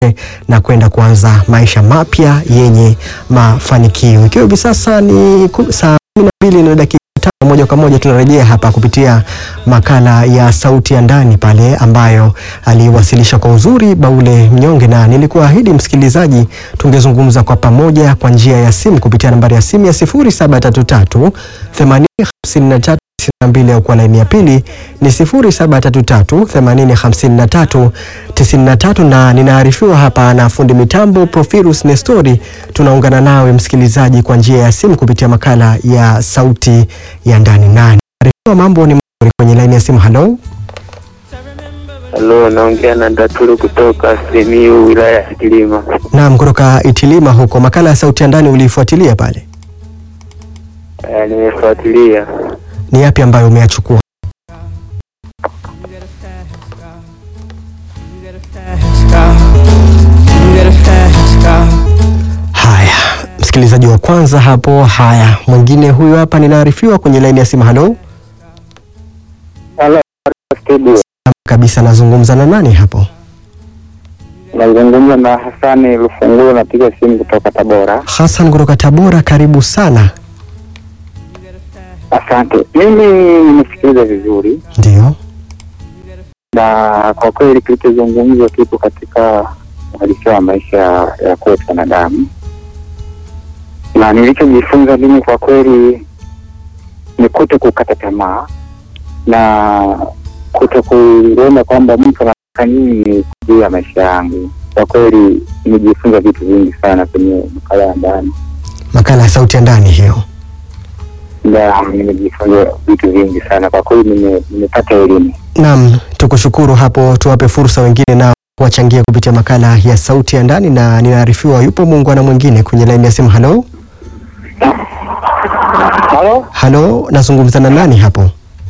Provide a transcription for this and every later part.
na kwenda kuanza maisha mapya yenye mafanikio. Ikiwa hivi sasa ni ku- saa kumi na mbili na dakika tano, moja kwa moja tunarejea hapa kupitia makala ya Sauti ya Ndani pale ambayo aliwasilisha kwa uzuri Baule Mnyonge, na nilikuahidi msikilizaji, tungezungumza kwa pamoja kwa njia ya simu kupitia nambari ya simu ya 0733 80 53 92 au kwa laini ya pili ni 0733 80 53 93, na ninaarifiwa hapa na fundi mitambo Profirus Nestori. Tunaungana nawe msikilizaji kwa njia ya simu kupitia makala ya Sauti ya Ndani, na ninaarifiwa mambo ni mazuri kwenye laini ya simu. Halo, Halo, naongea na Ndatulu kutoka Simiyu, wilaya ya Kilima. naam, kutoka Itilima huko. Makala ya Sauti ya Ndani uliifuatilia pale, Eh, nimefuatilia. ni yapi ambayo umeyachukua? Haya, msikilizaji wa kwanza hapo. Haya, mwingine huyu hapa, ninaarifiwa kwenye laini ya simu. Halo Halo, studio. kabisa, nazungumza na nani hapo? Nazungumza na Hasani Lufungulo, napiga simu kutoka Tabora. Hassan kutoka Tabora, karibu sana. Asante. Mimi nimesikiliza vizuri, Ndio, na kwa kweli kilichozungumzwa kipo katika uhalisia wa maisha ya kwetu wanadamu, na nilichojifunza mimi kwa kweli ni kuto kukata tamaa na kuto kuona kwamba mtu anataka nini juu ya maisha yangu. Kwa kweli nimejifunza vitu vingi sana kwenye makala ya ndani, makala ya Sauti ya Ndani hiyo. na nimejifunza vitu vingi sana kwa kweli, nime- nimepata elimu. Naam, tukushukuru hapo. Tuwape fursa wengine nao wachangia kupitia makala ya Sauti ya Ndani, na ninaarifiwa yupo muungwana mwingine kwenye laini ya simu. Halo, Halo, halo, nazungumza na nani hapo?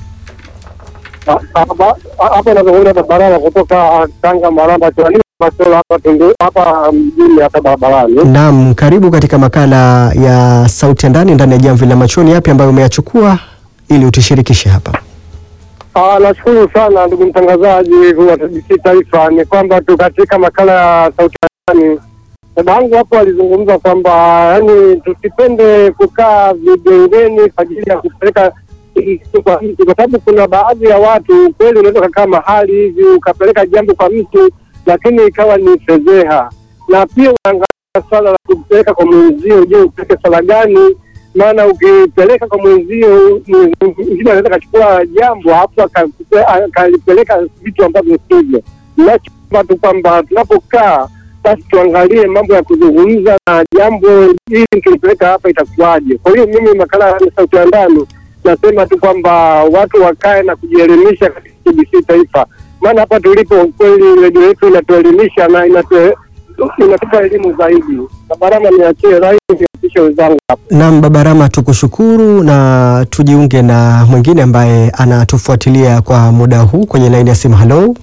hapa nazungumza na Baraba kutoka Tanga Maramba Tuani Masolo hapa Tundu hapa mjini hapa barabarani. Naam, karibu katika makala ya Sauti ya Ndani ndani ya Jamvi la Machoni. Yapi ambayo umeyachukua ili utishirikishe hapa? Ah, nashukuru sana ndugu mtangazaji wa TBC Taifa. Ni kwamba tu katika makala ya sauti ya ndani, dada yangu hapo alizungumza kwamba yani tusipende kukaa vigengeni kwa ajili ya kupeleka kitu kwa mtu, kwa sababu kuna baadhi ya watu kweli unaweza ukakaa mahali hivi ukapeleka jambo kwa mtu, lakini ikawa ni fedheha, na pia unaangalia swala la kupeleka kwa mwenzio. Je, upeleke swala gani? maana ukipeleka kwa mwenzio mwingine anaweza akachukua jambo hapo akakupe- akalipeleka vitu ambavyo sivyo. Nachoomba tu kwamba tunapokaa basi tuangalie mambo ya kuzungumza na jambo hili nikilipeleka hapa itakuwaje. Kwa hiyo mimi makala ya sauti ya ndani nasema tu kwamba watu wakae na kujielimisha katika TBC Taifa, maana hapa tulipo kweli redio yetu inatuelimisha na inatu- inatupa elimu zaidi. Barama niachie rai niapishe wenzangu hapa. Naam, Baba Rama, tukushukuru na tujiunge na mwingine ambaye anatufuatilia kwa muda huu kwenye laini ya simu. Halo,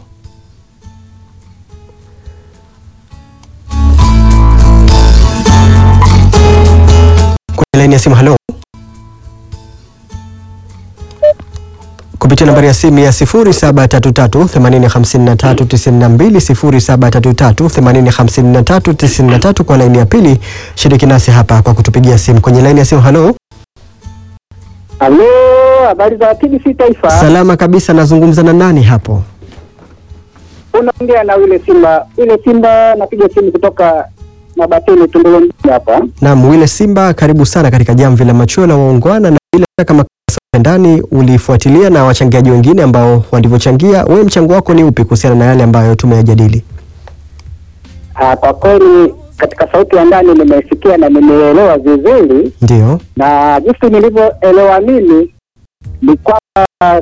kwenye laini ya simu. Halo, kupitia nambari ya simu ya 0733805392 0733805393 kwa laini ya pili. Shiriki nasi hapa kwa kutupigia simu kwenye laini ya simu. Halo, Halo, habari za TBC Taifa. salama kabisa. Nazungumza na nani hapo? Unaongea na yule Simba, yule Simba, napiga simu kutoka Mabatini Tunduru mjini hapa. Naam, Wile Simba, karibu sana katika jamvi la machweo la waungwana, na bila shaka makala ya ndani ulifuatilia na wachangiaji wengine ambao walivyochangia. Wewe mchango wako ni upi kuhusiana na yale ambayo tumeyajadili? Ah, kwa kweli katika sauti ya ndani nimesikia na nimeelewa vizuri, Ndio, na jinsi nilivyoelewa mimi ni kwamba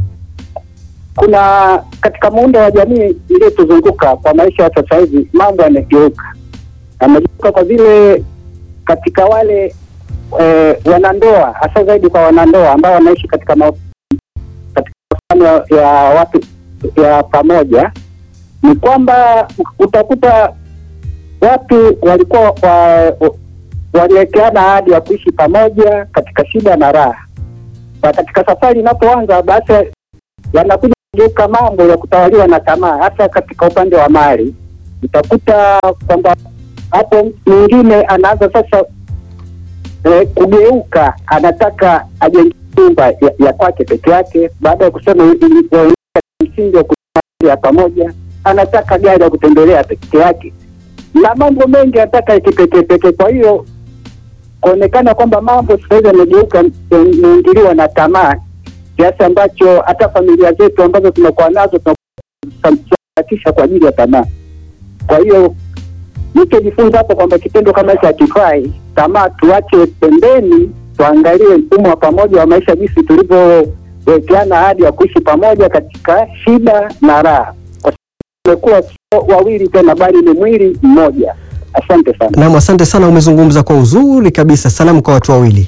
kuna katika muundo wa jamii iliyotuzunguka kwa maisha ya sasa hivi mambo yamegeuka, yamegeuka kwa vile katika wale eh, wanandoa hasa zaidi kwa wanandoa ambao wanaishi katika ma, katika mahusiano ya watu ya pamoja, ni kwamba utakuta watu walikuwa wa, waliwekeana ahadi ya kuishi pamoja katika shida na raha, na katika safari inapoanza basi yanakuja kugeuka mambo ya kutawaliwa na tamaa, hasa katika upande wa mali. utakuta kwamba hapo mwingine anaanza sasa eh, kugeuka, anataka ajenge nyumba ya, ya kwake peke yake, baada ya kusema ilikuwa msingi wa kuishi ya pamoja, anataka gari ya kutembelea peke yake na mambo mengi anataka ya kipekee pekee. Kwa hiyo kuonekana kwamba mambo sasa hivi yamegeuka, imeingiliwa na tamaa kiasi ambacho hata familia zetu ambazo tunakuwa nazo tunakuatisha kwa ajili ya tamaa. Kwa hiyo nichojifunza hapo kwamba kitendo kama hicho hakifai. Tamaa tuache pembeni, tuangalie mfumo wa pamoja wa maisha, jinsi tulivyowekeana ahadi ya kuishi pamoja katika shida na raha, kwa sababu tumekuwa sio wawili tena, bali ni mwili mmoja. Asante sana. Naam, asante sana, umezungumza kwa uzuri kabisa. Salamu kwa watu wawili.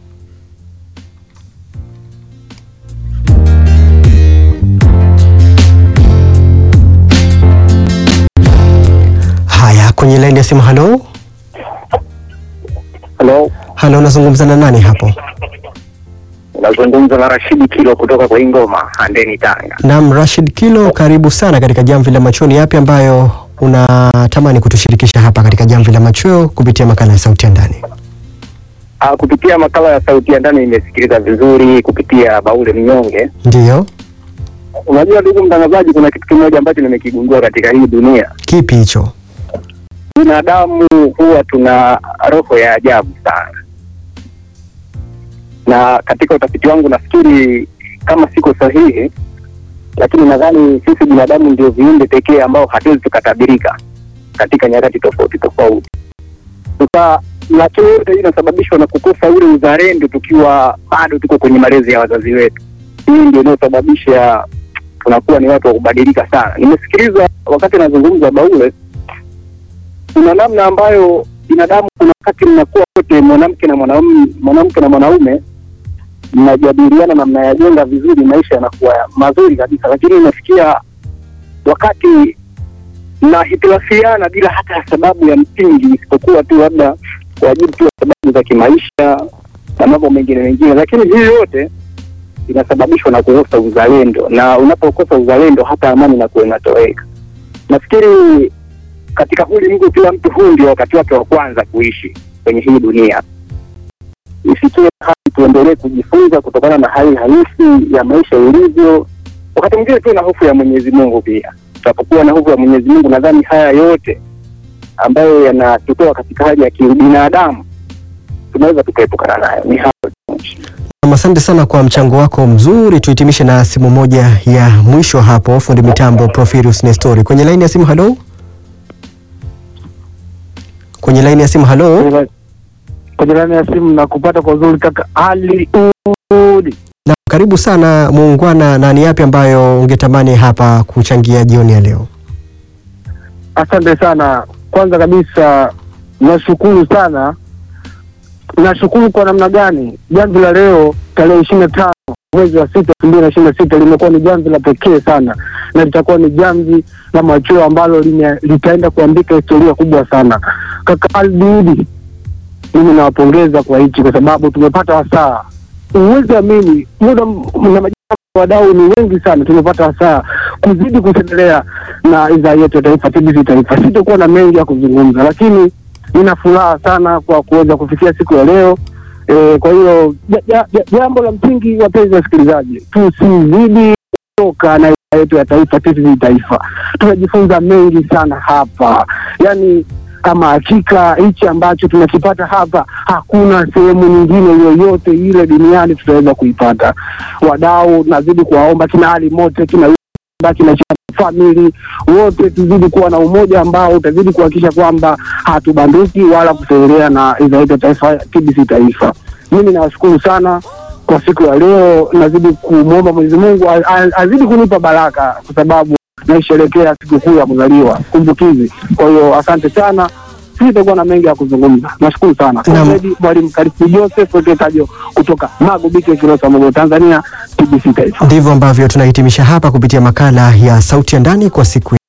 Haya, kwenye laini ya simu. Halo, Halo, halo, nazungumza na nani hapo? nazungumza na Rashidi Kilo kutoka kwa Ingoma, Handeni, Tanga. Naam, Rashid Kilo, karibu sana katika Jamvi la Machoni. Yapi ambayo unatamani kutushirikisha hapa katika Jamvi la Machweo kupitia makala ya Sauti ya Ndani? Ah, kupitia makala ya sauti ya ndani nimesikiliza vizuri kupitia Baule Mnyonge. Ndiyo, Unajua ndugu mtangazaji, kuna kitu kimoja ambacho nimekigundua katika hii dunia. kipi hicho? Binadamu huwa tuna roho ya ajabu sana, na katika utafiti wangu nafikiri kama siko sahihi, lakini nadhani sisi binadamu ndio viumbe pekee ambao hatuwezi tukatabirika katika nyakati tofauti tofauti. Sasa nacho yote hii inasababishwa na kukosa ule uzalendo tukiwa bado tuko kwenye malezi ya wazazi wetu. Hii ndio inayosababisha tunakuwa ni watu wa kubadilika sana. Nimesikiliza wakati anazungumza Baule, kuna namna ambayo binadamu, kuna wakati mnakuwa wote mwanamke na mwanaume, mwanamke na mwanaume mnajadiliana na mnayajenga vizuri, maisha yanakuwa mazuri kabisa, lakini inafikia wakati mnahitilafiana bila hata ya sababu ya msingi, isipokuwa tu labda kwa ajili tu ya sababu za kimaisha na mambo mengine mengine, lakini hii yote inasababishwa na kukosa uzalendo, na unapokosa uzalendo hata amani inakuwa inatoweka. Nafikiri katika ulimwengu kila mtu huu ndio wakati wake wa kwanza kuishi kwenye hii dunia. Ifikie hali tuendelee kujifunza kutokana na hali halisi ya maisha ilivyo. Wakati mwingine tuwe na hofu ya Mwenyezi Mungu pia. Tunapokuwa na hofu ya Mwenyezi Mungu, nadhani haya yote ambayo yanatutoa katika hali ya kibinadamu tunaweza tukaepukana nayo. Ni hayo tu. Naam, Asante sana kwa mchango wako mzuri. Tuhitimishe na simu moja ya mwisho hapo, fundi mitambo Profirius Nestori kwenye laini ya simu. Halo, kwenye laini ya simu. Halo, Kwa jirani ya simu na kupata kwa uzuri kaka Ali Udi. na karibu sana muungwana, na ni yapi ambayo ungetamani hapa kuchangia jioni ya leo? Asante sana. Kwanza kabisa nashukuru sana, nashukuru kwa namna gani jamvi la leo tarehe ishirini na tano mwezi wa sita elfu mbili na ishirini na sita limekuwa ni jamvi la pekee sana, na litakuwa ni jamvi la machweo ambalo lime- litaenda kuandika historia kubwa sana. Kaka Albiudi, mimi nawapongeza kwa hichi, kwa sababu tumepata wasaa. Uwezi amini, muda m- na majina wadau ni wengi sana, tumepata wasaa kuzidi kuendelea na idhaa yetu ya taifa TBC Taifa. Sitakuwa na mengi ya kuzungumza, lakini nina furaha sana kwa kuweza kufikia siku ya leo. E, kwa hiyo ja- ja- ja- jambo la msingi, wapenzi wasikilizaji, tusizidi kutoka na idhaa yetu ya taifa TBC Taifa. Tunajifunza mengi sana hapa, yaani kama hakika hichi ambacho tunakipata hapa hakuna sehemu nyingine yoyote ile duniani tutaweza kuipata. Wadau, nazidi kuwaomba kina Ali Mote, kina Yumba, kina famili wote tuzidi kuwa na umoja ambao utazidi kuhakikisha kwamba hatubanduki wala kuselelea na idhaa yetu ya taifa TBC Taifa. Mimi nawashukuru sana kwa siku ya leo, nazidi kumwomba Mwenyezi Mungu a- a- azidi kunipa baraka kwa sababu naisherekea sikukuu ya kuzaliwa kumbukizi. Kwa hiyo asante sana, sitakuwa na mengi ya kuzungumza. Nashukuru sana Naam. Fredi Mwalimu Karifu Joseph Weketajo kutoka Magubike, Kilosa, Mogo, Tanzania, TBC Taifa. Ndivyo ambavyo tunahitimisha hapa kupitia makala ya Sauti ya Ndani kwa siku